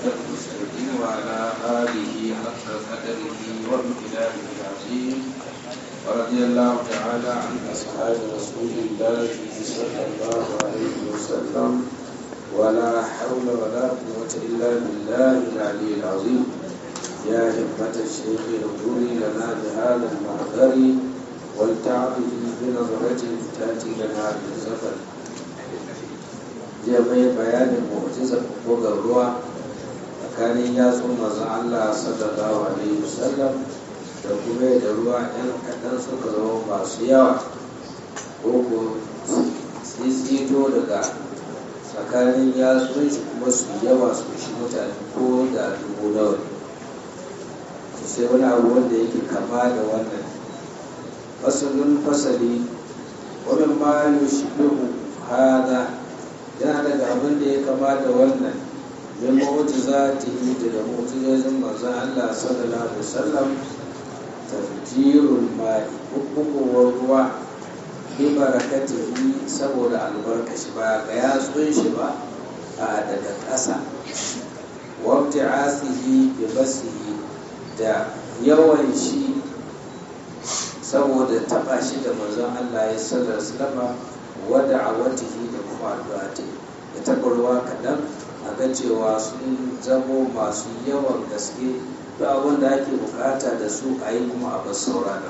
المستقيم وعلى آله حق قدره وامتداده العظيم ورضي الله تعالى عن أصحاب رسول الله صلى الله عليه وسلم ولا حول ولا قوة إلا بالله العلي العظيم يا همة الشيخ اغفري لنا بهذا المحضر ولتعطه بنظرة تأتي لنا بالزفر jiya mai bayanin mu'jizar bugar ruwa tsakanin yatsun mazan Allah sallallahu alaihi wasallam da kuma da ruwa yan kaɗan suka zama masu yawa ko ko tsitsito daga tsakanin yatsun shi kuma su yawa su shi mutane ko da dubu nawa ne sai wani abu wanda yake kama da wannan fasalin fasali wani ma yushbihu hada yana daga abin da ya kama da wannan min mu'jizatihi daga mu'jizozin manzon Allah sallallahu alaihi wasallam tafjirul ma'i hukumar ruwa bi barakatihi saboda albarkashi ba ga yatsun shi ba a daga ƙasa wabti'asihi bi basihi da yawan shi saboda taba shi da manzon Allah ya sallallahu alaihi wasallam wada a watihi da kuma addu'a ta da tabarwa kaɗan a ga cewa sun zamo masu yawan gaske da abin da ake bukata da su a yi kuma a basu saurana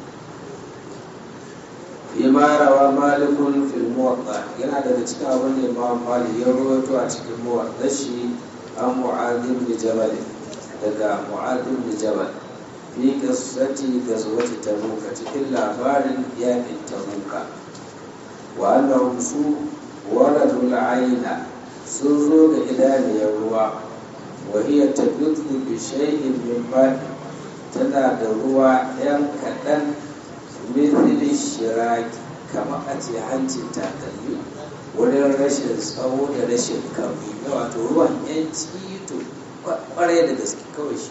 imarawa malikun fil muwatta yana daga cikin abin da imam malik ya rawaito a cikin muwatta shi an mu'adin da jabal daga mu'adin da jabal fi qissati gazwati tabuka cikin labarin yakin tabuka wa annahum su waradul aina sun zo ga idaniyar ruwa wa hiya tabitu bi shay'in min ma'i tana da ruwa yan kaɗan mithli shiraki kamar a ce hancin takalmi wurin rashin tsawo da rashin kamfi na wato ruwan yan cito kwarai da gaske kawai shi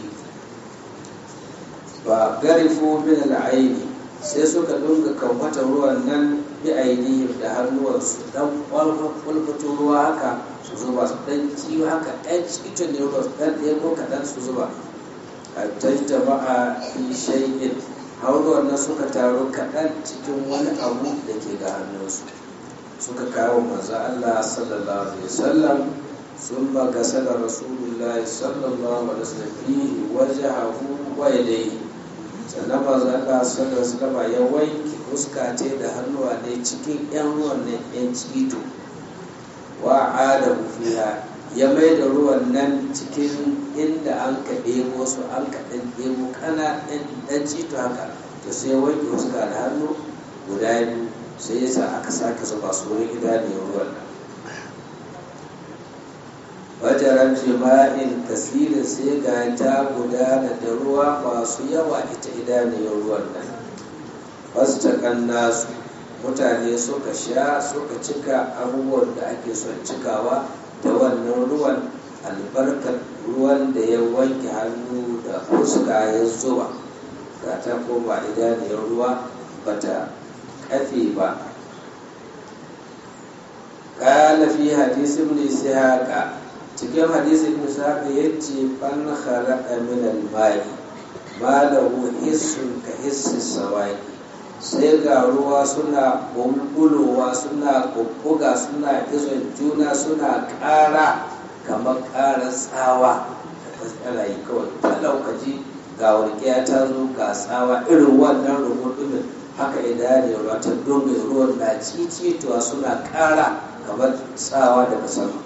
ba garifo min al'aini sai suka dunga kamfata ruwan nan bi ainihin da hannuwansu dan kwalfato ruwa haka su zuba su dan ciwo haka ɗan cikin ne ruwa su dan ɗaya ko kaɗan su zuba a tajjama'a fi shay'in har ruwan nan suka taru kaɗan cikin wani abu da ke ga hannunsu suka kawo manzo Allah sallallahu alaihi wasallam sun ba gasala rasulullahi sallallahu alaihi wasallam fihi wajhahu wa yadayhi sannan manzo Allah sallallahu alaihi wasallam ya wanke fuska ce da hannuwa ne cikin yan ruwan nan yan cito wa ada fiha ya mai da ruwan nan cikin inda an ka ɗebo su an ka ɗan ɗebo kana ɗan cito haka to sai wanke fuska da hannu guda biyu sai ya sa aka sake zuba su wurin idaniyar ruwan nan wajaran jima'in kasirin sai ga ta gudana da ruwa masu yawa ita idaniyar ruwan nan fastakan nasu mutane suka sha suka cika abubuwan da ake son cikawa da wannan ruwan albarkar ruwan da ya wanke hannu da fuska ya zuba ga ta koma idaniyar ruwa bata kafe ba قال في حديث ابن إسحاق cikin hadisi ibn sa'ad ya ce ban khalaqa min al-ma'i ma lahu hissun ka hissi sawaki sai ga ruwa suna bulbulowa suna bubbuga suna izon juna suna ƙara kamar ƙara tsawa da tsarayi kawai talaukaci ga warkiya ta zo ga tsawa irin wannan rubutun haka idan ruwa ta dunga ruwan na cicituwa suna ƙara kamar tsawa daga sama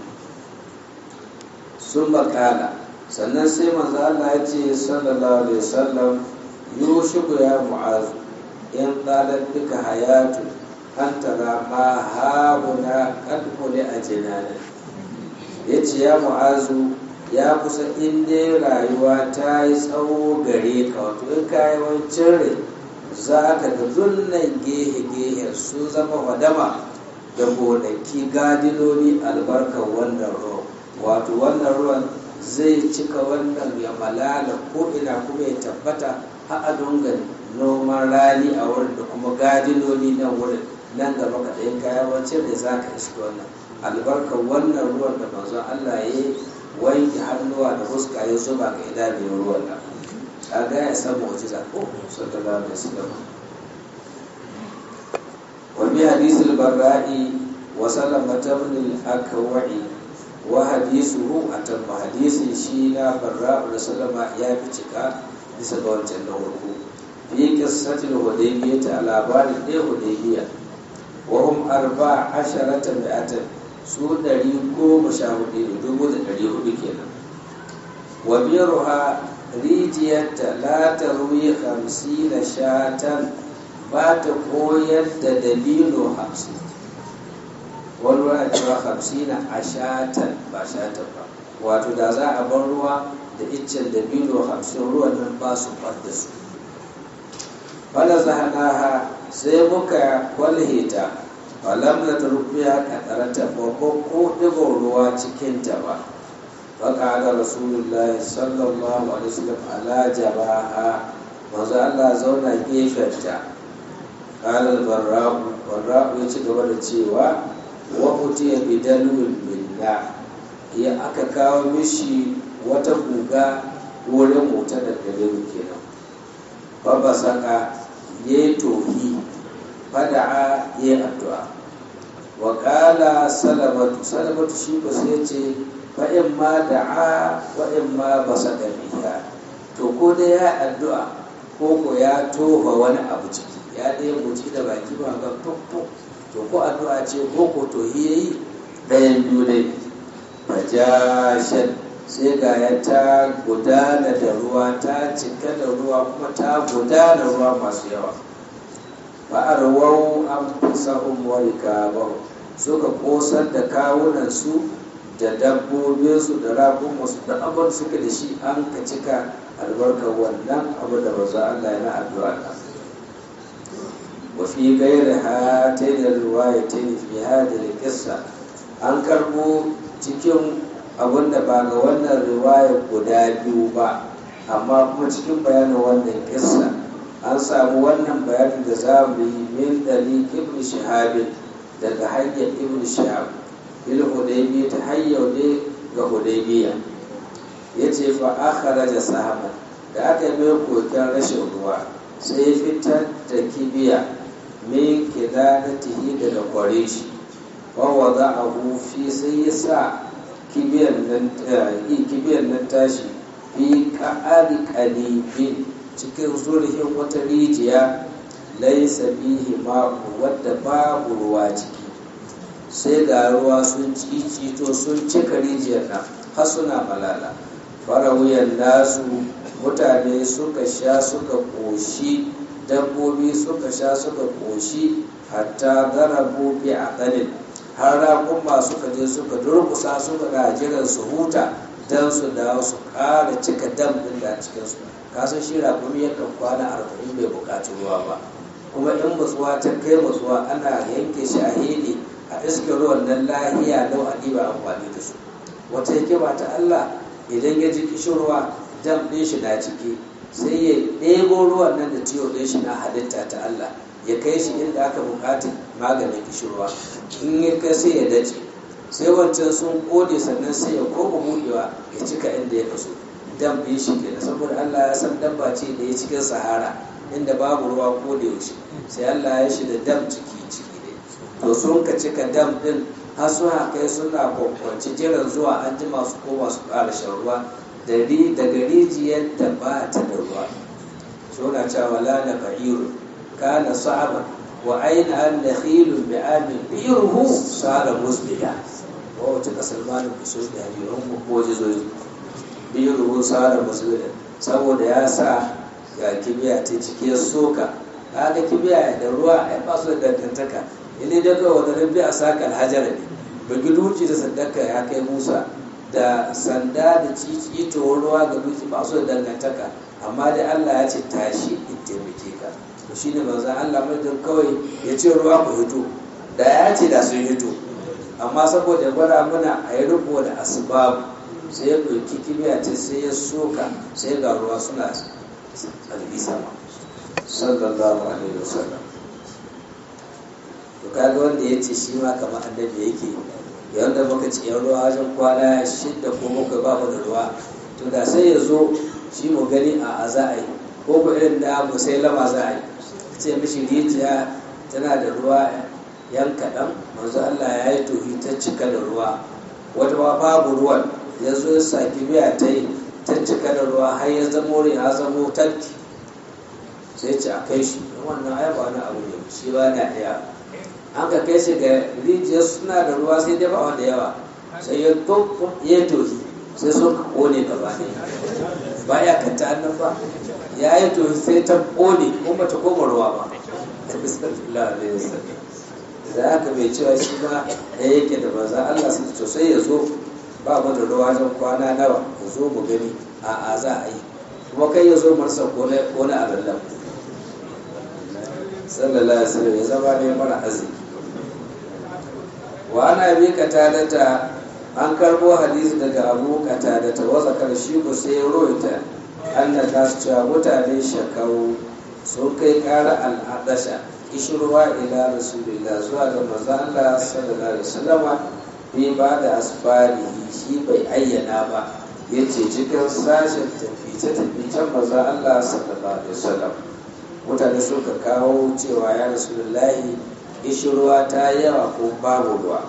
sun makala sannan sai manzo Allah ya ce sallallahu alaihi wasallam yushiku ya mu'azu in qalat bika hayatu an tara ma hauna qad quli ajnana yace ya mu'azu ya kusa in dai rayuwa ta yi tsawo gare ka wato in ka yi wancan rai za ka ga zunnan gehe-gehe sun zama wadama da gonaki gadiloli albarkar wannan ruwan wato wannan ruwan zai cika wannan ya malala ko ina kuma ya tabbata har a dunga noman rani a wurin da kuma gadiloli nan wurin nan gaba ka ɗayin kayan wancan da za ka iska wannan albarkar wannan ruwan da manzon Allah ya yi wanke hannuwa da fuska ya zuba ga idanun ruwan nan kaga ya san mu'jiza ko sallallahu alaihi wasallam wa bi hadith al-barra'i wa salama ibn al-akwa'i wa hadithuhu atamma hadisin shi na barra'u da sallama ya fi cika bisa ga wancan na farko fi qissatil hudaybiyah ta labarin da hudaybiyah wa hum arba'a asharata mi'atan su ɗari goma sha hudu da dubu da ɗari hudu kenan wa biruha rijiyarta la ta ruwi hamsi na shatan ba ta koyar da dalilo hamsin wani ruwa cewa hamsi na a shatan ba shatan ba wato da za a bar ruwa da iccen dalilo hamsin ruwan nan ba su da su fala zahanaha sai muka kwalheta falam na turbiya kadarata ba ko ɗigon ruwa cikinta ba faka ga rasulullahi sallallahu alaihi wasallam ala jabaha manzo Allah zauna gefenta qala barra'u barra'u ya ci gaba da cewa wa utiya bi dalwin minna ya aka kawo mishi wata guga wurin mota da gare kenan babba saka yayi tohi fada'a ya addu'a wa qala salamatu salamatu shi ba sai ce fa in ma da'a wa in ma basaka biha to ko da ya addu'a ko ko ya tofa wani abu ciki ya dai muci da baki ba ga fuffu to ko addu'a ce ko ko to yayi ɗayan biyu dai fajashan sai ga ya ta gudana da ruwa ta cika da ruwa kuma ta gudana ruwa masu yawa fa'arwau an fasahun warika ba suka kosar da kawunansu da dabbobinsu da rakunansu da abin suka da shi an ka cika albarkar wannan abu da ba za Allah yana addu'a ta wa fi gairi ha ta yi da ruwa ya ta yi fi hada da kissa an karbo cikin abin da ba ga wannan riwaya guda biyu ba amma kuma cikin bayanin wannan kissa an samu wannan bayanin da za mu yi min dali ibn shahabin daga hanyar ibn shahab il hudaybiya ta hanyar ne ga hudaybiya ya ce fa akhara da sahaba da aka yi mai koken rashin ruwa sai ya fitar da kibiya min kidanatihi daga kware shi wa wada'ahu fi sai ya sa kibiyan nan tashi fi ka'ari qalibin cikin zurfin wata rijiya laisa fihi ma'u wadda babu ruwa ciki sai ga ruwa sun cicito sun cika rijiyar nan har suna malala farawuyan nasu mutane suka sha suka ƙoshi dabbobi suka sha suka ƙoshi hatta zarabu bi aqalin har raƙumma suka je suka durkusa suka ga jiran su huta don su dawo su ƙara cika dam ɗin da cikinsu kasan shi raƙumi yakan kwana arba'in bai buƙaci ruwa ba kuma in matsuwa ta kai matsuwa ana yanke shi a hede a iskar ruwan nan lahiya lau a ɗiba amfani da su wata hikima ta Allah idan ya ji kishirwa dam ɗin shi na ciki sai ya ɗebo ruwan nan da tiyo ɗin shi na halitta ta Allah ya kai shi inda aka buƙata maganin kishirwa in ya kai sai ya dace sai wancan sun kode sannan sai ya koma buɗewa ya cika inda ya kaso dam ɗin shi kenan saboda Allah ya san dabba ce da ya cikin sahara inda babu ruwa ko da yaushe sai Allah ya shi da dam ciki ciki ne to sun ka cika dam din har suna kai suna kwankwanci jiran zuwa an jima su koma su ƙara shan ruwa daga rijiyar da ba ta da ruwa suna cewa la na ba'iru kana sa'aba wa aina an da khilun bi amin biruhu sara musbida wa wata kasar malin kusur da hajiyar ko jizoyi biruhu sara musbida saboda ya sa ga kibiya ta ciki ya soka kaga kibiya da ruwa ai ba su da dangantaka ile da kawai wanda rabbi a saka alhajar ne bugi duci da sandaka ya kai musa da sanda da cici to ruwa ga duci ba su da dangantaka amma dai allah ya ce tashi in taimake ka to shine manzon allah mai kawai ya ce ruwa ku hito da ya ce da sun hito amma saboda gwada muna a yi riko da asbabu sai ya ɗauki kibiya ce sai ya soka sai ga ruwa suna kalbi sama sallallahu alaihi wasallam to kaga wanda ya ce shi ma kamar annabi yake yadda muka ci yan ruwa wajen kwana shidda ko bakwai ba mu da ruwa to da sai ya zo shi mu gani a a za a yi ko ku irin da mu sai lama za a yi ce mishi rijiya tana da ruwa yan kaɗan manzo Allah ya yi tohi ta cika da ruwa wata ma babu ruwan ya zo ya saki biya ta yi ta cika da ruwa har ya zamo ya zamo tarki sai ce a kai shi wannan ai ba wani abu ne shi ba na ɗaya an ka kai shi ga rijiyar suna da ruwa sai dai ba wanda yawa sai ya ya tohi sai sun ka kone gaba ne ba ya kanta annan ba ya yi tohi sai ta kone kuma ta koma ruwa ba da aka mai cewa shi ba ya yake da maza Allah su to sai ya zo ba mu da ruwa wajen kwana nawa ya zo mu gani a a za a yi kuma kai ya zo marsa kone a lallan sallallahu alaihi wasallam ya zama ne mara arziki wa ana bi katadata an karbo hadisi daga abu katadata wa zakar shi ko sai ya roita anna ta cewa mutane shakau sun kai kara al'adasha kishirwa ila rasulillah zuwa ga manzo Allah sallallahu alaihi wasallama bi ba da asfari shi bai ayyana ba yace cikin sashen tafice taficen manzo Allah sallallahu alaihi wasallam mutane suka kawo cewa ya rasulullahi kishirwa ta yawa ko babu ruwa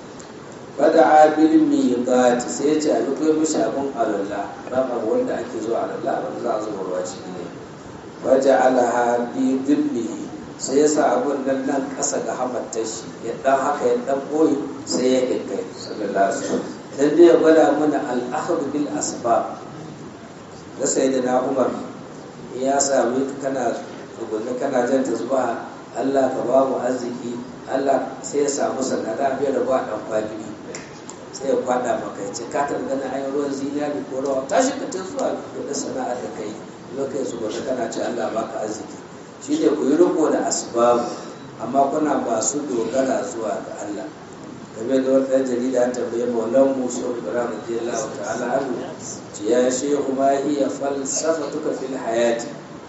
bada abil miqati sai ya ce a duk mishi abun alalla rama wanda ake zuwa alalla wanda za a zuba ruwa ciki ne waje alaha bi dibbihi sai ya sa abun nan nan kasa ga hamattar shi ya dan haka ya dan boye sai ya kai sallallahu alaihi wasallam dan dai ya gwada mana al bil asbab da sayyidina umar ya sami kana tukunna kana jan tasbaha Allah ka ba mu arziki Allah sai ya samu sanada bai da ba dan kwagiri sai ya kwada maka ya ce ka ta gana ayin ruwan zinari ko rawa tashi ka ta zuwa da sana'ar da kai lokacin su gobe kana ce Allah baka arziki shine ku yi riko da asbabu amma kuna ba su dogara zuwa ga Allah game da wata jarida ta tambaye maulan musa ibrahim radiyallahu ta'ala anhu ya shehu ma hiya falsafatuka fil hayati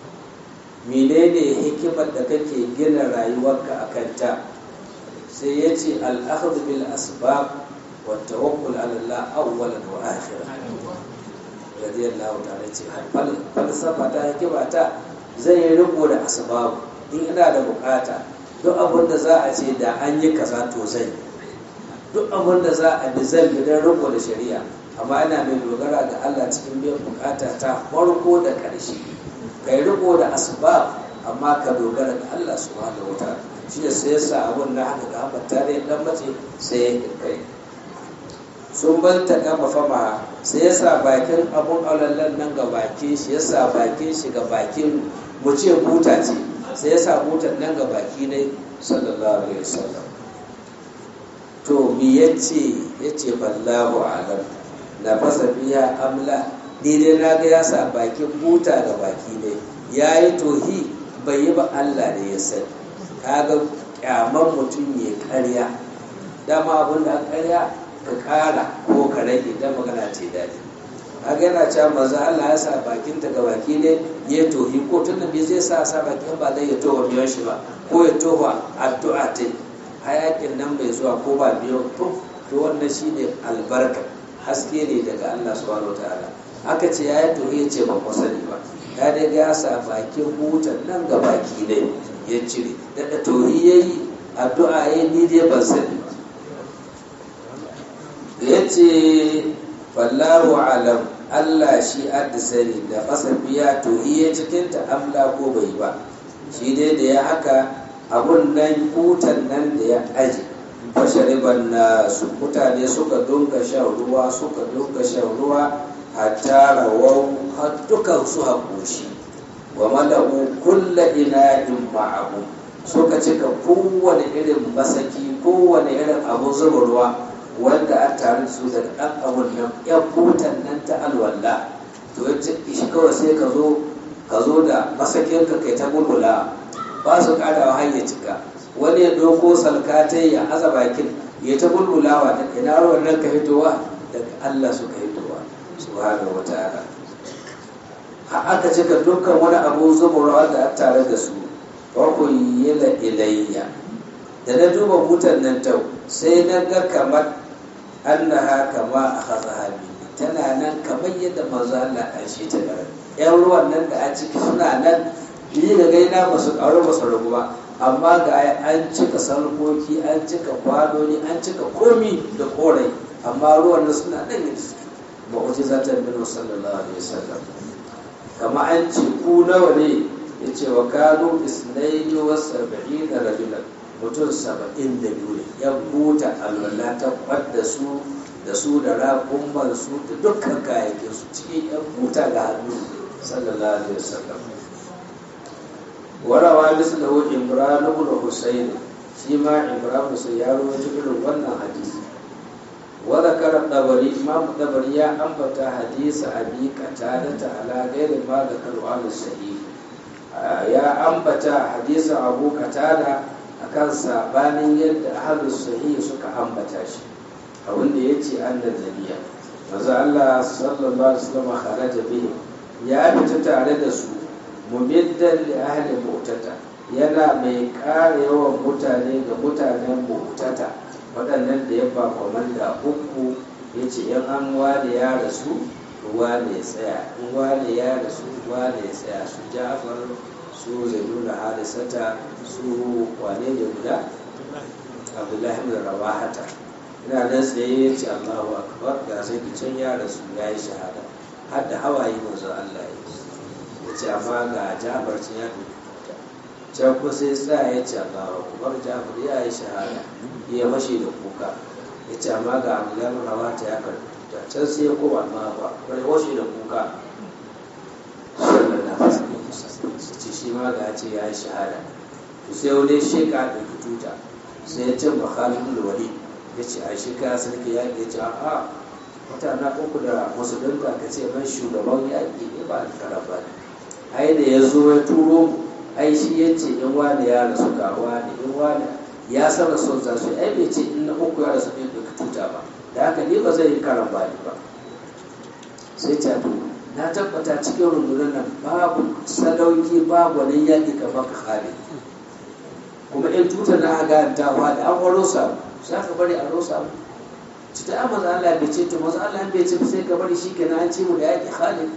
menene hikimar da kake gina rayuwarka a kanta sai ya ce al'ahdu bil asbab wa tawakkul ala Allah awwalan wa akhiran radiyallahu ta'ala ce falsafa ta hikima ta zai yi riko da asbab in ina da bukata duk abin da za a ce da an yi kaza to zai duk abin da za a bi zan bi don riko da shari'a amma ina mai dogara ga Allah cikin biyan bukata ta farko da ƙarshe kai riko da asbab amma ka dogara ga Allah subhanahu wataala shi ne sai yasa abun na haka ga haka tare dan mace sai ya kai sun banta gama fama sai yasa bakin abun aulallan nan ga bakin shi yasa bakin shi ga bakin mu ce buta ce sai yasa butan nan ga baki ne sallallahu alaihi wasallam to mi yace yace ballahu alam na fasa biya amla ni dai na ga ya sa bakin buta ga baki ne ya yi tohi bai yi ba Allah ne ya sani kaga kyaman mutum ya karya dama abin da karya ka kara ko ka rage dan magana ce daɗi kaga yana cewa maza Allah ya sa bakin ta ga baki ne ya tohi ko tun da zai sa sa bakin ba zai ya towa biyan shi ba ko ya towa addu'a ta hayakin nan bai zuwa ko ba biyo to to wannan shine albarka haske ne daga Allah subhanahu wataala aka ce ya yi tohi ya ce ba ku sani ba ya dai ga sa bakin butan nan ga baki ne ya cire daga tohi ya yi addu'a ya ni dai ban sani ba ya ce wallahu alam Allah shi adda sani da fasa biya tohi ya cikin ta amla ko bai ba shi dai da ya haka abun nan butan nan da ya aji fashariban na su mutane suka dunga shan ruwa suka dunga shan ruwa hatta rawau har dukan su haƙoshi wa malabu kulla ina in ma'abu suka cika kowane irin masaki kowane irin abu zuba ruwa wanda an tare su da ɗan abun nan yan butan nan ta alwala to ya ce shi kawai sai ka zo ka zo da masakin ka kai ta bulbula ba su ƙarawa har ya cika wani ya ɗauko salkatai ya aza bakin ya ta bulbulawa da ina ruwan nan ka fitowa daga Allah suka fitowa subhanahu wata'ala har aka cika dukkan wani abu zubarwa da a tare da su farko yila ilayya da na duba butan nan tau sai na ga kamar annaha kama akhadha bi tana nan kamar yadda manzo Allah an shi ta garin yan ruwan nan da a ciki suna nan yi da gaina ba su ƙaru ba su ragu ba amma ga an cika sarkoki an cika kwanoni an cika komi da korai amma ruwan nan suna nan yadda suke mu'jizatan min sallallahu alaihi wasallam kama an ce ku nawa ne yace wa kanu isnaini wa sab'ina rajulan mutum saba'in da biyu ne ya buta alwala ta kwadda su da su da raƙumman su da dukkan kayayyakin su cikin yan buta ga hannu sallallahu alaihi wasallam warawa mislahu imran ibn husayn shi ma imran husayn ya rawaito irin wannan hadisi wa zakara dabari imam dabari ya ambata hadisi abi qatada ala ghairi ma zakaru al sahih ya ambata hadisin abu qatada akan sabanin yadda ahlus sahih suka ambata shi a wanda yace annal nabiyya manzo Allah sallallahu alaihi wasallam kharaja bihi ya fita tare da su mumiddan li ahli mu'tata yana mai ƙara yawan mutane ga mutanen mu'tata waɗannan da ya ba kwamanda uku ya ce yan an wane ya rasu wane ya tsaya in wane ya rasu wane ya tsaya su jafar su zai nuna halisata su wane ne guda abdullahi bin rawahata ina nan tsaye ya ce allahu akbar ga sai can ya rasu ya yi shahada har da hawaye manzo allah ya ya ce amma ga jafar can ya duka can ko sai tsaya ya ce allahu akbar jafar ya yi shahada ya fashe da kuka ya ce amma ga abdullahi bin rawahata ya karbi can sai ya koma allahu akbar ya washe da kuka ce shi ma ga ce ya yi shahada to sai wani sheka da tuta sai ya ce ba khalid wali ya ce a shi ka sarki yaƙi ya ce a wata na uku da musulunta ka ce ban shugaban yaƙi ne ba alkara ba ne ai da ya zo ya turo mu ai shi ya ce in wani ya rasu ga wani in wani ya san rasu za su ai bai ce in na uku ya rasu ne bai tuta ba da haka ni ba zai yi karan bani ba sai ta to na tabbata cikin rundunar nan babu sadauki babu wani yaƙi kamar khalid kuma in tutar na aga ta da an waro sa za ka bari a rosa mu ci ta maza Allah bai ce to maza Allah bai ce sai ka bari shikenan an ci mu da yaƙi khalid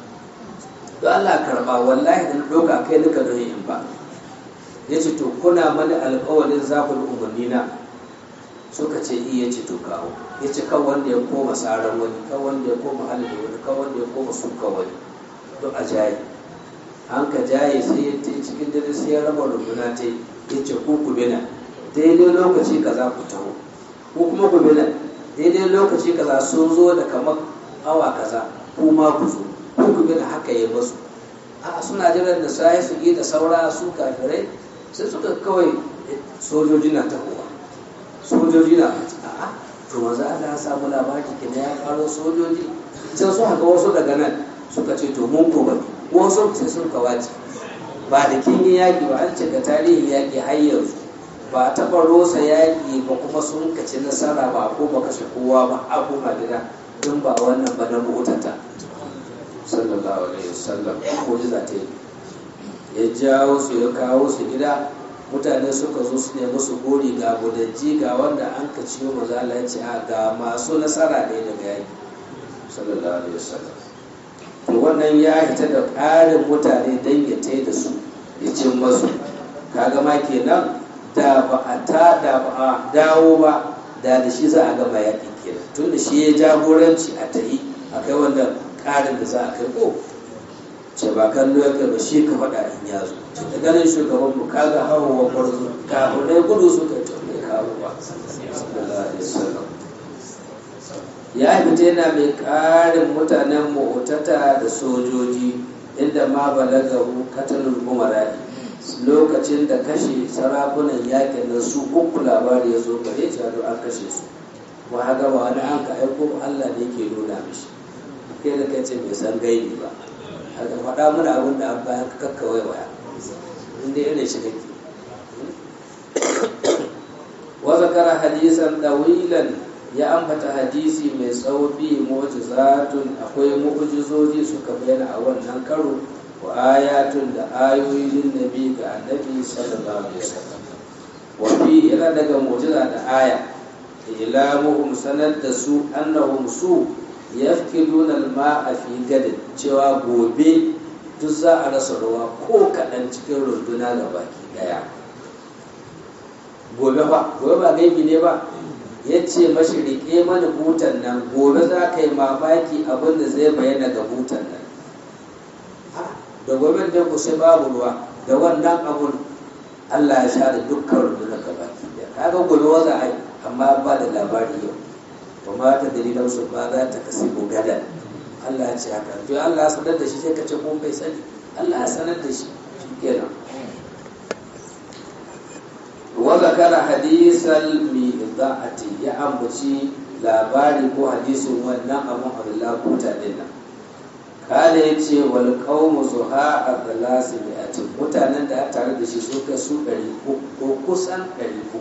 to Allah karba wallahi da doka kai nika don in ba yace to kuna mani alƙawarin za ku umarni na suka ce iya ce to kawo ya ce kan wanda ya koma tsaron wani kan wanda ya koma halin wani kan wanda ya koma suka wani to a jaye an ka jaye sai ya ce cikin dare sai ya raba rubuna ta ya ce ku ku bina daidai lokaci kaza ku taho ko kuma ku bina daidai lokaci kaza sun zo da kamar awa kaza ku ma ku zo ku ku bina haka ya basu a suna jiran da sai su yi da saura su kafirai sai suka kawai sojoji na tahowa sojoji na a'a to manzo Allah ya samu labari kenan ya karo sojoji sai su haka wasu daga nan suka ce to mun ko bane wasu sai sun kawace ba da kin yi yaƙi ba an ce ga tarihin yaƙi har yanzu ba a taɓa rosa yaƙi ba kuma sun kaci nasara ba ko ba kashe kowa ba abu madina in ba wannan ba na mutata sallallahu alaihi wasallam ko za ta yi ya jawo su ya kawo su gida mutane suka zo su ne musu gori ga gudanji ga wanda an ka ciyo maza Allah ya ce a ga masu nasara ne daga yaki sallallahu alaihi wasallam to wannan ya hita da ƙarin mutane dan ya tai da su ya ce masu kaga ma kenan da ba a ta da ba a dawo ba da da shi za a gama yaƙi kenan tun da shi ya jagoranci a tayi a kai wannan ƙarin da za a kai ko ce ba kallo ya kai ba shi ka faɗa in ya zo ce da ganin shugaban mu kaga hawa gwarzo kafin dai gudu suka ce mai kawo ba ya fita yana mai ƙarin mutanen mu'tata da sojoji inda ma balagahu katalul umarai lokacin da kashe sarakunan yakin nan su uku labari ya zo gare shi an kashe su kuma haka ba wani an ka aiko Allah ne ke nuna mishi kai da kai ce bai san gaibi ba haka faɗa mana abin da an bayan kakkawai waya inda irin shi kake wa zakara hadisan dawilan ya ambata hadisi mai tsawo bi mu'jizatun akwai mu'jizoji suka bayyana a wannan karo wa ayatun da ayoyin nabi ga annabi sallallahu alaihi wasallam wa fi yana daga mu'jiza da aya ilamuhum sanar da su annahum su yafkiduna al-ma'a fi gadin cewa gobe duk za a rasa ruwa ko kaɗan cikin runduna da baki ɗaya gobe ba gobe ba gaibi ne ba ya ce mashi riƙe mana butan nan gobe za ka yi mamaki abin da zai bayyana ga butan nan da gobe da ku sai babu ruwa da wannan abun Allah ya share dukkan rundunar ka baki ɗaya kaga gobe waza ai amma ba da labari yau ba ma ta dalilan su ba za ta kasi gadan Allah ya ce haka to Allah ya sanar da shi sai ka ce ko bai sani Allah ya sanar da shi kenan wa zakara hadisal miqda'ati ya ambaci labari ko hadisin wannan abun Abdullah kuta din nan kala ya ce wal qawmu zuha abdulasi mi'atin mutanen da tare da shi su kai su ɗari ko kusan ɗari uku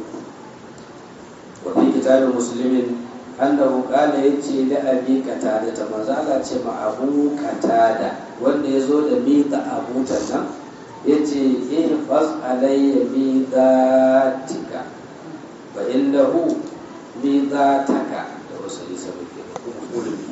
wa fi kitabin muslimin annahu qala yace da abi katada ta manzo Allah ce ma abu katada wanda yazo da miƙa abu nan yace in fas alayya miqatika fa innahu miqataka da wasu isa muke kulmi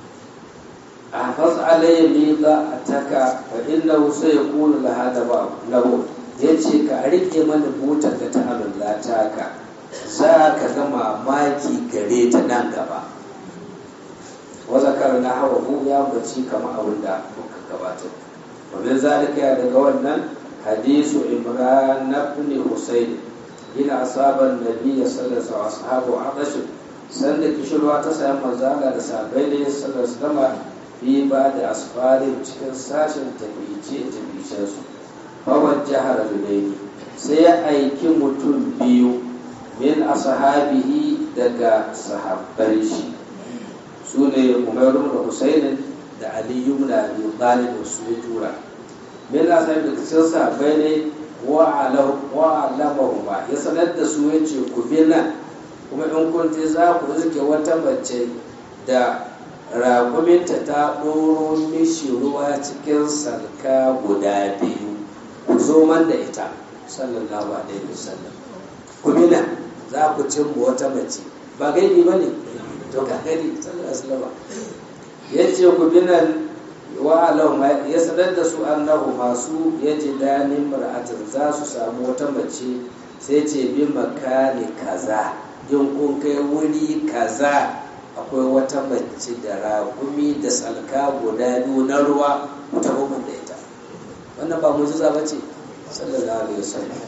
a fas alayya miqataka fa innahu sayakunu laha da ba lahu yace ka rike mana butar da ta Allah taka za ka ga mamaki gare ta nan gaba wazakar na hawa mu ya baci kama abin da muka gabatar wamin zalika ya daga wannan hadisu imran ibn husayn ina asaban nabiyya sallallahu alaihi wasallam ashabu aqashin sanda kishirwa ta sayi manzala da sabai ne sallallahu alaihi wasallam fi ba da asfarin cikin sashen tafiye tafiye su fawar jihar al sai ya aiki mutum biyu min ashabihi daga sahabban shi su ne umaru da husainin da aliyu da abi talib su ya tura min ashabi da cikin sahabbai ne wa alamahu ba ya sanar da su ya ce ku bi nan kuma in kun je za ku rike wata mace da raƙuminta ta ɗoro mishi ruwa cikin salka guda biyu ku zo man da ita sallallahu alaihi wasallam ku bi nan za ku cimma wata mace ba gaibi ba ne to ka gani sallallahu ya ce ku bi nan wa alahu ya sanar da su annahu masu ya ji danin mar'atin za su samu wata mace sai ce bi makani kaza in kun kai wuri kaza akwai wata mace da ragumi da salka guda biyu na ruwa ku taho da ita wannan ba mujiza ba ce sallallahu alaihi wasallam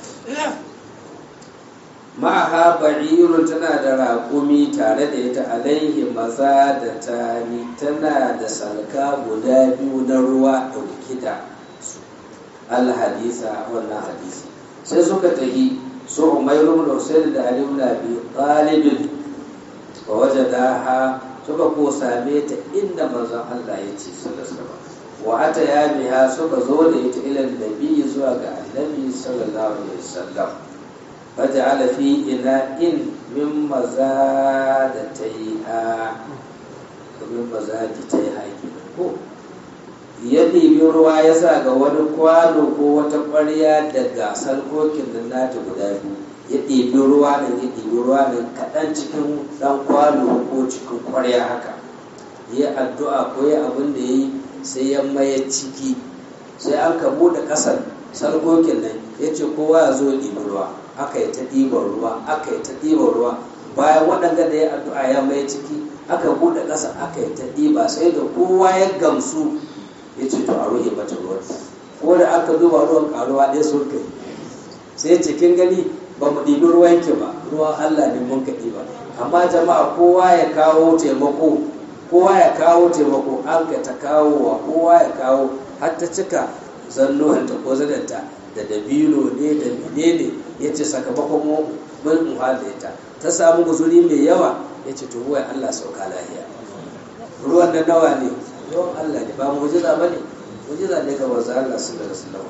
ma'aha ba'irun tana da raƙumi tare da ita alaihi maza da tani tana da salka guda biyu na ruwa ɗauki da su alhadisa wannan hadisi sai suka tahi su umairu da husaini da aliyu na biyu ɗalibin wa waje ha suka ko same ta inda manzon allah ya ce sallallahu wa ata ya biya suka zo da ita ilan nabi zuwa ga annabi sallallahu alaihi wasallam فجعل في إناء من مزادتيها من مزادتيها ko ya ɗibi ruwa ya sa ga wani kwano ko wata ƙwarya daga salkokin da nata guda biyu ya ɗibi ruwa da ya ɗibi ruwa da kaɗan cikin ɗan kwano ko cikin ƙwarya haka ya addu'a ko ya abin da ya yi sai ya maye ciki sai an ka buɗe ƙasar salkokin nan ya ce kowa ya zo ya ɗibi ruwa aka yi ta ɗiban ruwa aka yi ta ɗiban ruwa bayan waɗanda da ya addu'a ya mai ciki aka buɗe ƙasa aka yi ta ɗiba sai da kowa ya gamsu ya ce to a ruhe mata ruwan ko da aka duba ruwan ƙaruwa ɗaya sun kai sai cikin gani ba mu ɗibi ruwan ki ba ruwan Allah ne mun ka ɗiba amma jama'a kowa ya kawo taimako kowa ya kawo taimako an ka ta kawo wa kowa ya kawo har ta cika zannuhanta ko zananta da dabino ne da menene ya ce sakamakon mun da ita ta samu guzuri mai yawa ya ce to ruwan Allah sauka lahiya ruwan da nawa ne ruwan Allah ne ba mujiza ba ne mujiza ne ga wanzu Allah su da rasulun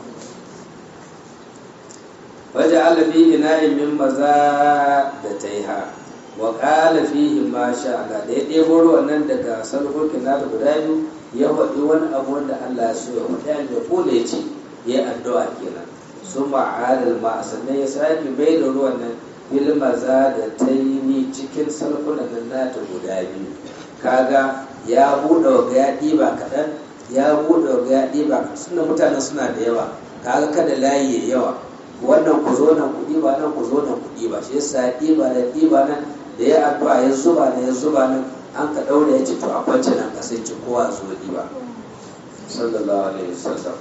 waje alafi ina min maza da ta yi ha wa ƙala fihi ma sha Allah da ya ɗebo ruwan nan daga sarkokin nata guda biyu ya faɗi wani abu wanda Allah ya so ya faɗi an ya kula ya ce ya addu'a kenan sun ma'adar ma sannan ya sake bai da ruwan nan bil maza da taini cikin salkunan nan nata guda biyu kaga ya buɗe ga ya ɗiba kaɗan ya buɗe ga ya ɗiba suna mutanen suna da yawa kaga kada layi ya yawa wannan ku zo nan ku ɗiba nan ku zo nan ku ɗiba shi yasa ya ɗiba da ɗiba nan da ya addu'a ya zuba nan ya zuba nan an ka ɗaure ya ce to a kwance nan ka sai ci kowa zo ɗiba sallallahu alaihi wasallam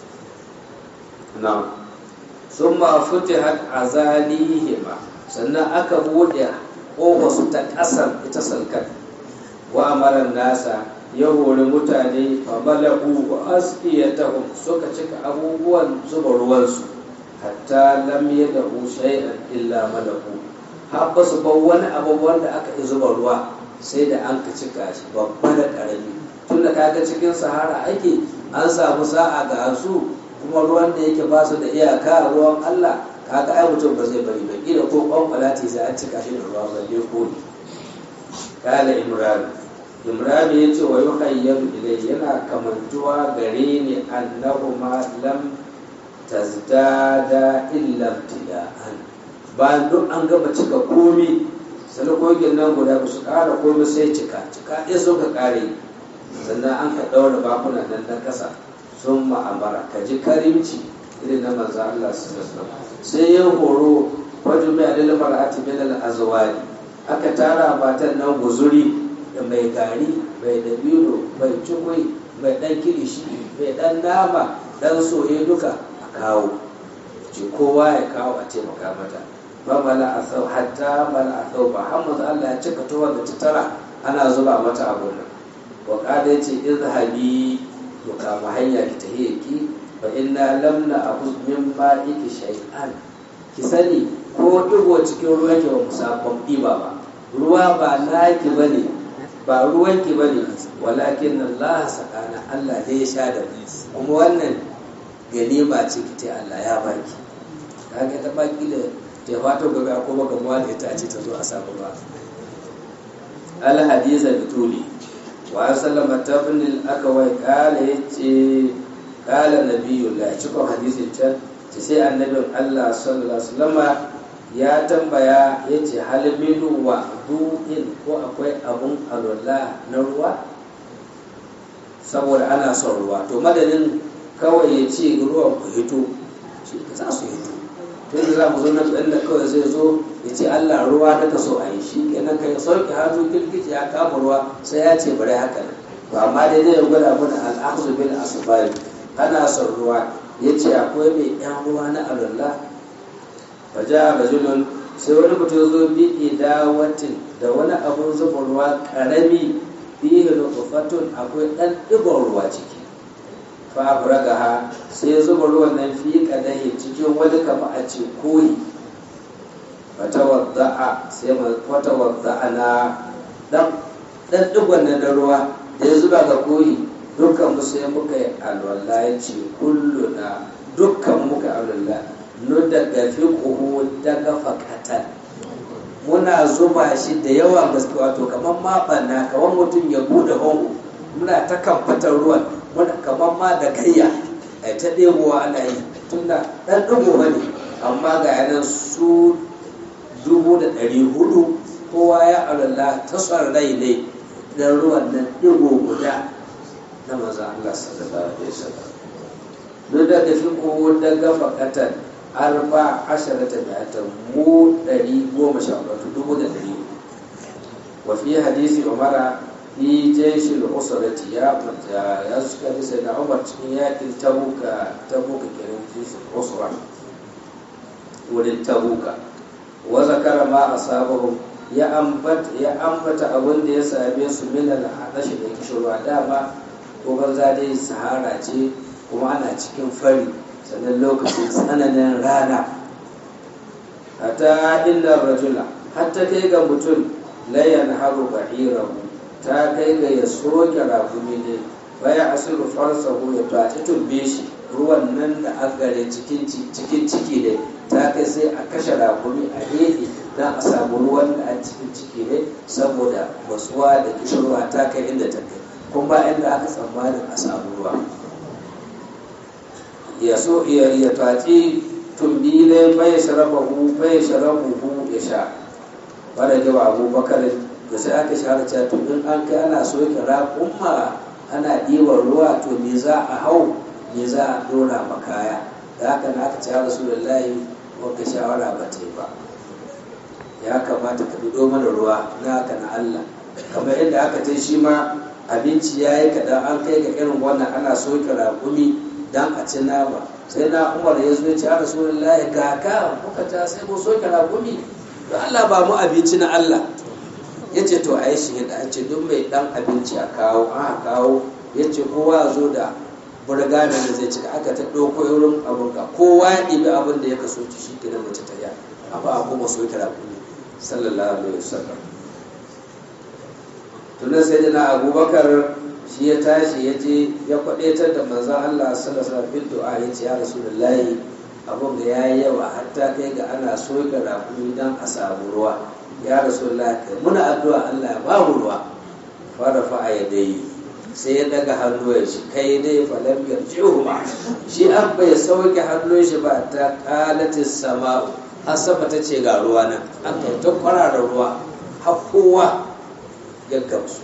na sun ma futihat azalihima sannan aka buɗe ƙofa su ta ƙasar ita salkar wa amaran nasa ya hori mutane a malaku wa asqiyatahum suka cika abubuwan zuba ruwansu hatta lam yadahu shay'an illa malaku har ba su bar wani abubuwan da aka yi zuba ruwa sai da an ka cika shi babba da ƙarami tun da kaga cikin sahara ake an samu sa'a ga su kuma ruwan da yake ba su da iyaka ruwan Allah kaga ai mutum ba zai bari ba kila ko kwankwalati sai an cika shi da ruwa balle ko ne kala imran imran ya ce wa yuhayyaru ilai yana kamantuwa gare ni annahu ma lam tazdada illa ibtida'an bayan duk an gama cika komi salakogin nan guda ba su kara komi sai cika cika ɗaya suka kare sannan an ka ɗaura bakunan nan na ƙasa sun ma'amara ka ji karimci irin na manzo Allah sai ya horo wajen mai adalin mar'ati min al-azwari aka tara matan nan guzuri da mai gari mai dabino mai cikui mai dan kilishi mai dan nama dan soye duka a kawo ce kowa ya kawo a taimaka mata ba mala a sau hatta mala a sau ba har manzo Allah ya cika tuwon da ta tara ana zuba mata abun nan wa kada ce izhabi to kama hanya ki tahiye ki fa inna lam na akhuz min ma'iki shay'an ki sani ko digo cikin ruwan ki ba mu sabon ɗiba ba ruwa ba naki bane ba ruwan ki bane walakin Allah sakana Allah ne ya sha da kuma wannan ganima ce ki ta Allah ya baki kaga ta baki da ta fata gobe ko ba gamuwa da ita ce ta zo a samu ba al hadisa bituli wa sallama tabnil akawai kala yace kala nabiyullah cikin hadisin can ce sai annabin Allah sallallahu alaihi wasallama ya tambaya yace hal minu wa du'in ko akwai abun alwala na ruwa saboda ana son ruwa to madadin kawai ya ce ruwan ku hito shi za su hito to yanzu za mu zo nan da kawai zai zo ya ce Allah ruwa da ka so a yi shi kenan kai sauki hannu kirkici ya kama ruwa sai ya ce bari haka nan to amma dai zai gwada mana al'akhzu bil asbab ana son ruwa ya ce akwai mai yan ruwa na alalla faja rajulun sai wani mutum zo bi idawatin da wani abun zuba ruwa karami fihi nutfatun akwai dan digon ruwa ciki fa ha sai zuba ruwan nan fi kadahi cikin wani kama a ce koyi fatawadda'a sai fatawadda'a na dan dan digon nan da ruwa da ya zuba ga koyi dukkan mu sai muka yi alwala ya ce kulluna dukkan muka alwala nu daga fi kuhu daga fakatan muna zuba shi da yawa gaske wato kamar maɓana kamar mutum ya bude hongo muna ta kamfatar ruwan muna kamar ma da kayya a ta ɗebowa ana yi tunda ɗan ɗigo ne amma ga yanan su dubu da ɗari hudu kowa ya alalla ta son rai ne dan ruwan nan ɗigo guda na maza Allah sallallahu alaihi wasallam duk da fi ko daga fakatan arba asharata mi'ata mu ɗari goma sha hudu dubu da ɗari wa fi hadisi umara fi jaishil usrati ya ya suka bi sai na umar cikin yakin tabuka tabuka kenan jaishil usra wurin tabuka wa zakara ma asabahum ya ambata ya ambata abin da ya same su min al-hadashi da kishirwa dama ko banza dai sahara ce kuma ana cikin fari sannan lokacin tsananin rana hatta inda rajula hatta kai ga mutum layan haru bahirahu ta kai ga ya soke rakumi ne baya asiru farsahu ya tace tubbe shi ruwan nan da agare cikin ciki ne ta kai sai a kashe rakumi a gefe don a samu ruwan da a cikin ciki ne saboda basuwa da kishirwa ta kai inda ta kai kuma ba inda aka tsammanin a samu ruwa ya so ya taci tumbi ne bai sharabahu bai sharabuhu ya sha wadda gaba abubakar da sai aka shahara cewa to in an kai ana soke raƙumma ana ɗiban ruwa to me za a hau me za a ɗora makaya da haka na aka ce rasulullahi wanka shawara ba ta yi ba ya kamata ka bido mana ruwa na haka na Allah kamar yadda aka ce shi ma abinci ya yi kaɗan an kai ga irin wannan ana soke raƙumi don a ci nama sai na umar ya zo ya ce a rasulullahi ga ka kuka ta sai mu soke raƙumi don Allah ba mu abinci na Allah ya ce to a yi shi da ce duk mai ɗan abinci a kawo an kawo ya ce kowa zo da burga da zai ci aka ta ɗauko irin abin ka kowa ya ɗibi abin da ya kaso ci shi ke mace ta ya amma a kuma so kira kuma sallallahu alaihi wasallam tunan sai dana abubakar shi ya tashi ya je ya kwaɗaitar da manzan allah sallallahu alaihi wasallam du'a ya ce ya rasulullahi abin da ya yi yawa hatta kai ga ana soke rakumi don a samu ruwa ya rasulullahi kai muna addu'a allah ya ba mu ruwa fara fa'a ya dai sai ya daga hannuwan shi kai dai falam yarji'u ma shi an bai sauke hannun shi ba ta qalatis sama'u har sama ta ce ga ruwa nan an kai ta kwarara ruwa har kowa ya gamsu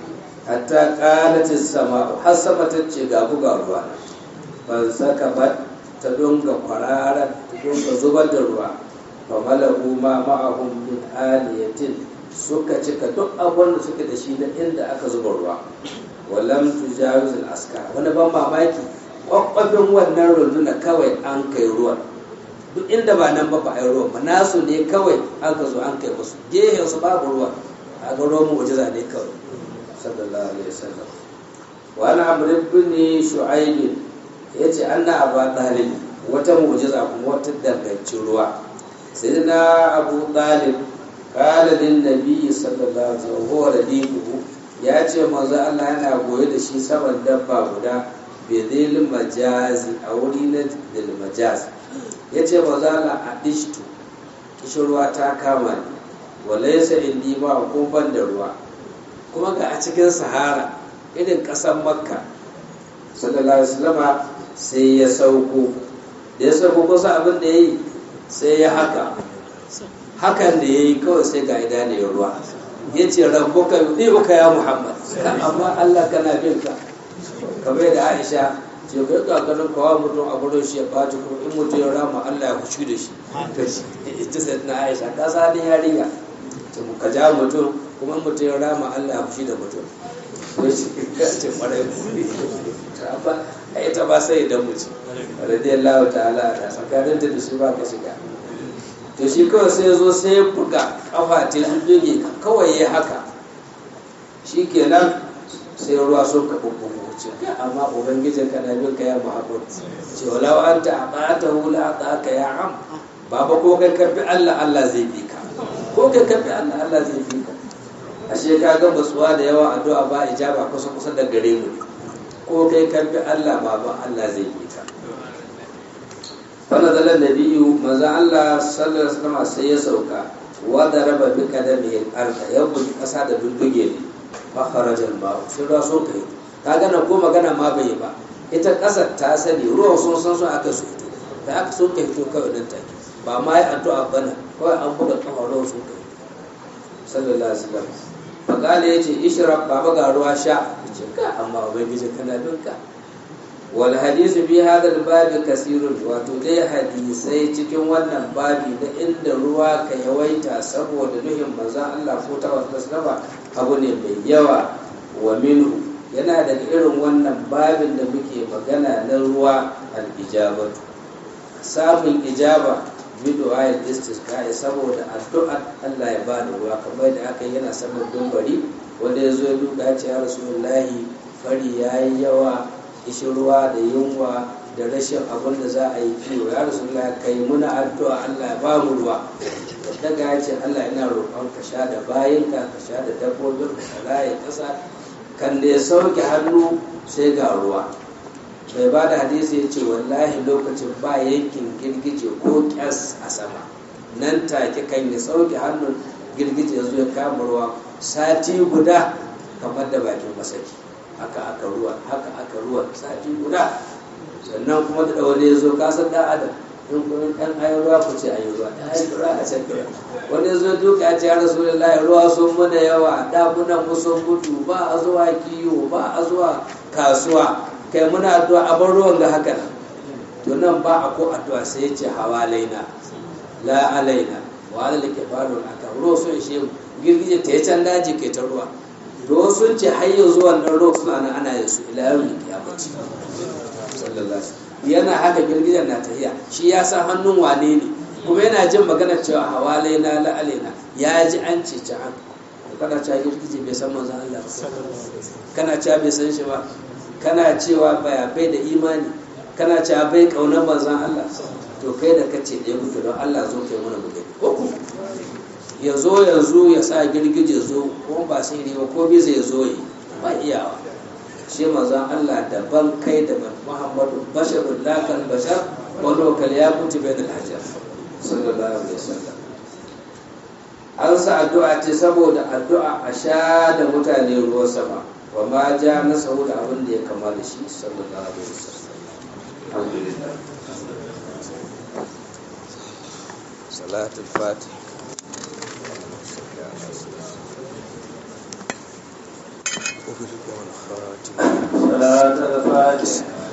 hatta qalatis sama'u har sama ta ce ga buga ruwa nan ban saka ba ta dunga kwarara ta dunga zubar da ruwa fa malahu ma ma'ahum min aliyatin suka cika duk abin da suke da shi na inda aka zuba ruwa walam tujawiz al-askar wani ban mamaki kwakwafin wannan runduna kawai an kai ruwan duk inda ba nan ba ba a yi ruwan ba nasu ne kawai an ka zo an kai musu gehen su babu ruwa a ga ruwan mu'jiza ne kawai sallallahu alaihi wasallam wa ana amr ibn shu'aib yace anna aba talib wata mu'jiza kuma wata dangancin ruwa sayyidina abu talib qala lin nabiy sallallahu alaihi wasallam huwa radiquhu ya ce manzo Allah yana goye da shi saman dabba guda bedil majazi a wuri na dil majaz ya ce manzo Allah a dishtu kishirwa ta kama ni walaysa indi ma ko ban da ruwa kuma ga a cikin sahara irin ƙasar makka sallallahu alaihi wasallama sai ya sauko da ya sauko kusa abin da ya yi sai ya haka hakan da ya yi kawai sai ga idaniyar ruwa ya ce rabbuka yudi'uka ya muhammad amma allah kana bin ka kamar da aisha ce kai ga ganin kawo mutum a gurin shi ya ɓaci ko in mutum ya rama allah ya hushi da shi to shi ita sai na aisha ka sa halin yarinya to ka ja mutum kuma in mutum ya rama allah ya hushi da mutum to shi ka ce kwarai ba a ita ba sai idan mutum radiyallahu ta'ala ta tsakanin da su ba ka shiga to shi kawai sai zo sai ya buga kafa ta zuge kawai ya haka shi kenan sai ruwa sun ka bubbugu ce amma ubangijin ka na bin ka ya muhammad ce walau an ta aqata hula aqaka ya am baba ko kai karbi Allah Allah zai bi ka ko kai karbi Allah Allah zai bi ka ashe ka ga matsuwa da yawa addu'a ba ijaba kusa kusa da gare mu ko kai karbi Allah baba Allah zai bi ka فنزل النبي ماذا الله صلى الله عليه وسلم sai ya sauka وضرب بقدمه الارض يبغي kasa da dudduge ne fa kharaja al-ma sai ruwa so kai ka gana ko magana ma bai ba ita kasar ta sani ruwa sun san su aka su fito da aka so kai fito kawai nan take ba ma yi addu'a bana kawai an buga kafa ruwa so kai sallallahu alaihi wasallam faqala yace ishrab baba ga ruwa sha yace ka amma ubangiji kana bin ka wal hadisu bi hadal babi kasirun wato dai hadisai cikin wannan babi na inda ruwa ka yawaita saboda nuhin manzon Allah ko ta wasu sallama abu ne mai yawa wa minhu yana daga irin wannan babin da muke magana na ruwa al ijabatu samun ijaba bi du'a'il istisqa saboda addu'a Allah ya bada ruwa kamar da aka yana saman dumbari wanda ya zo ya duka ya ce ya rasulullahi fari yayi yawa kishin ruwa da yunwa da rashin abin da za a yi kiwo ya rasu Allah kai muna addu'a Allah ya ba mu ruwa daga ya ce Allah ina roƙon ka sha da bayanka ka sha da dabbobin ka raye ƙasa kan da ya sauke hannu sai ga ruwa bai ba da hadisi ya ce wallahi lokacin ba yankin girgije ko ƙyas a sama nan take kan ya sauke hannun girgije ya zo ya kama ruwa sati guda kamar da bakin masaki haka aka ruwa haka aka ruwa sati guda sannan kuma da wani ya zo kasar da adam in kun ɗan ayi ruwa ku ce ayi ruwa ɗan ayi ruwa a can kira wani zo duka ya ce ya rasulullahi ruwa sun muna yawa ɗakunan mu sun mutu ba a zuwa kiwo ba a zuwa kasuwa kai muna addu'a a bar ruwan ga haka nan to nan ba a ko addu'a sai ya ce hawa laina la alaina wa ala lake faru aka ruwa sun ishe girgije ta yi can daji ke ta ruwa to sun ce har yanzu wannan ruwa suna nan ana yin su ila yau ya bace yana haka girgijen na tahiya shi ya san hannun wane ne kuma yana jin magana cewa hawa laina la alaina ya ji an ce ci an kana cewa girgije bai san manzon Allah kana cewa bai san shi ba kana cewa baya bai da imani kana cewa bai kaunar manzon Allah to kai da kace da mutu don Allah zo kai mana bugai ko ya zo yanzu ya sa girgije zo ko ba sai ne ba ko bai zai zo yi ba iyawa shi manzon Allah daban kai da Muhammadu basharul lakal bashar wa lokal ya kuti bainal hajar sallallahu alaihi wasallam an sa addu'a ce saboda addu'a a sha da mutane ruwan sama wa ma ja na saboda abin da ya kama da shi sallallahu alaihi wasallam alhamdulillah salatul fatih صلاة الفاتح